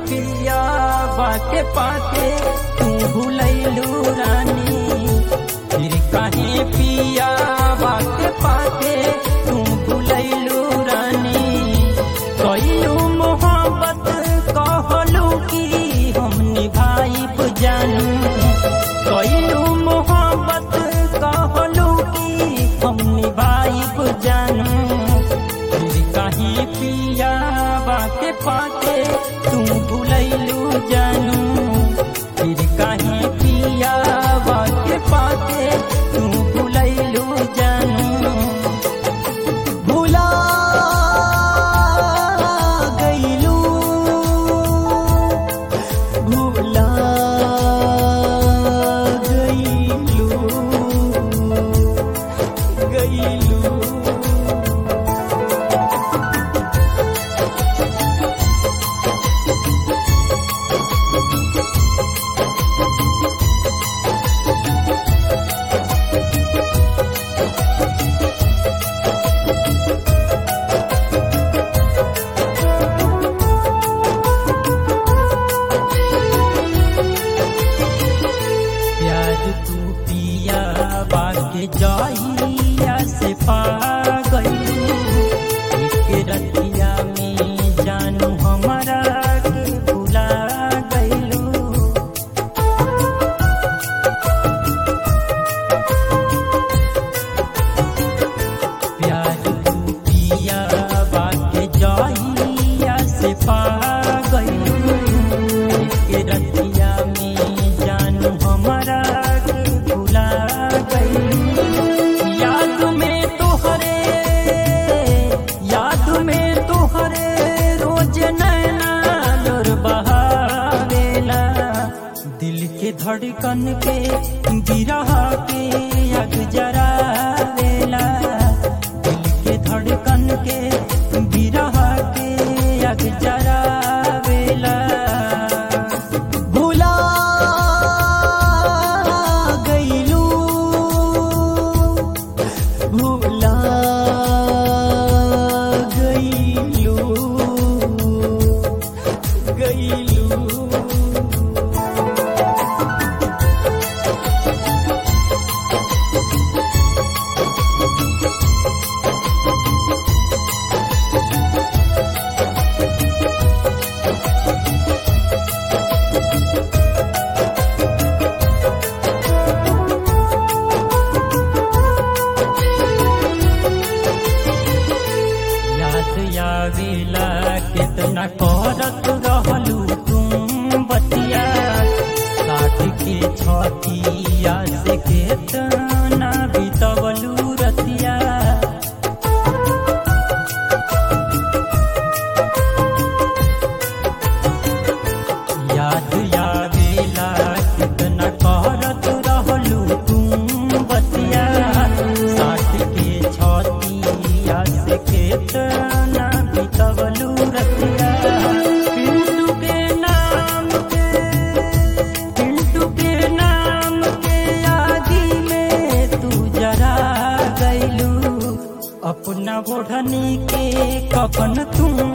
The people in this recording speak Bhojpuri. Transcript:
पिया बाके पाके तू भूलैलू रानी फिर काहे पिया बाके पाके तू भूलैलू रानी कइलू मोहब्बत कहलू कि हम निभाइब जानू कइलू मोहब्बत कहलू कि हम निभाइब जानू फिर काहे पिया बाके पाके तू भूलैलू जानू फिर काहे पिया बाके पाके तू भूलैलू जानू भुला गईलू भुला गईलू गईलू प्यार तू पिया बाके जाइया से पा गई एक रतिया में जानू हमारा के भुला गईलू प्यार तू पिया बाके जाइया से पा गईलू एक रतिया में जानू हमारा के भुला गईलू याद में तोहरे याद में तोहरे रोज नैना लोर बहावेला दिल के धड़कन के गिरा के अग जरावेला दिल के धड़कन के गिरा के अग जरावेला भुला गईलू भुला गईलू गईलू याद आवेला कितना करत रहलू तुम बतिया काट के छतिया से केतना बितवलू रतिया याद आवेला कितना करत रहलू तुम बतिया साठ के छतिया से केतना बितवलू रतिया पिंटू के नाम के पिंटू के नाम के आगी में तू जरा गईलू अपना ओढ़नी के कफन तू